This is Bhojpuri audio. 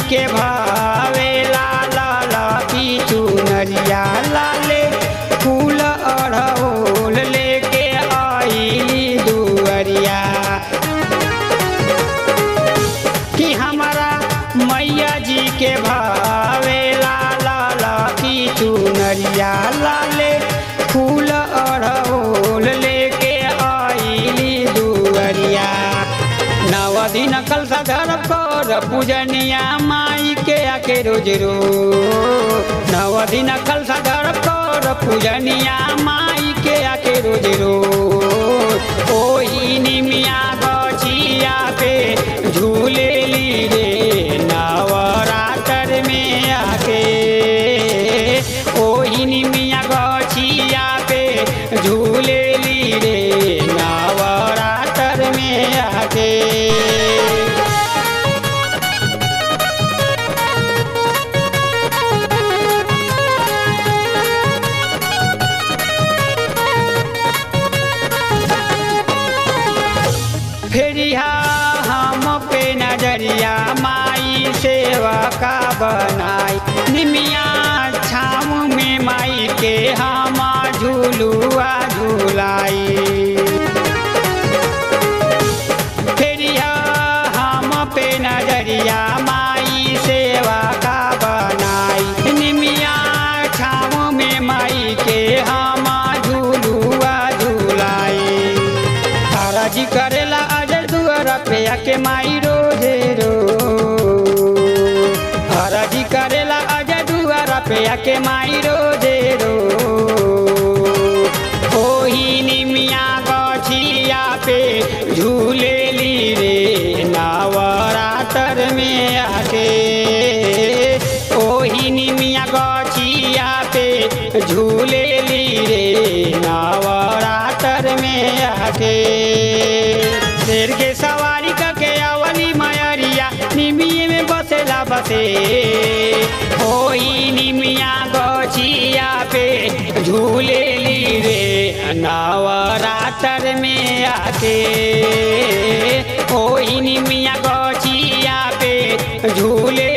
के भावे लाला लाती चुनरिया लाले फूल अड़हुल लेके आईली दुअरिया कि हमारा मैया जी के भावे लाला लाती चुनरिया लाले फूल अड़हुल लेके आईली दुअरिया नव दिन कल सधर कर पूजनिया माई के आके रोज रो नव दिन कल सधर कर पूजनिया माई के आके रोज रो ओही निमिया गछिया पे झूले ली रे नवरात्र में आके ओही निमिया गछिया पे झूले ली रे नवरात्र में आके फेरिया हम पे नजरिया माई सेवा का बनाई निमिया छाम में माई के हम झूलुआ झूलाई फेरिया हम पे नजरिया माई सेवा का बनाई निमिया छाव में माई के हम झूलुआ झूलाई हराजी करेला अजय दुआरा पे आके माई रोजे रो हराजी करेला अजय दुआरा पे आके माई रोजे रो ओही निमिया गछिया पे झूले ली रे नवरात्र में आके ओही निमिया गछिया पे झूले ली रे नवरात्र में आके शेर के सवारी करके अवली मयरिया निमिये में बसेला बसे ओही निमिया गछिया पे झूले ली रे नवरात्र में आके ओही निमिया गछिया पे झूले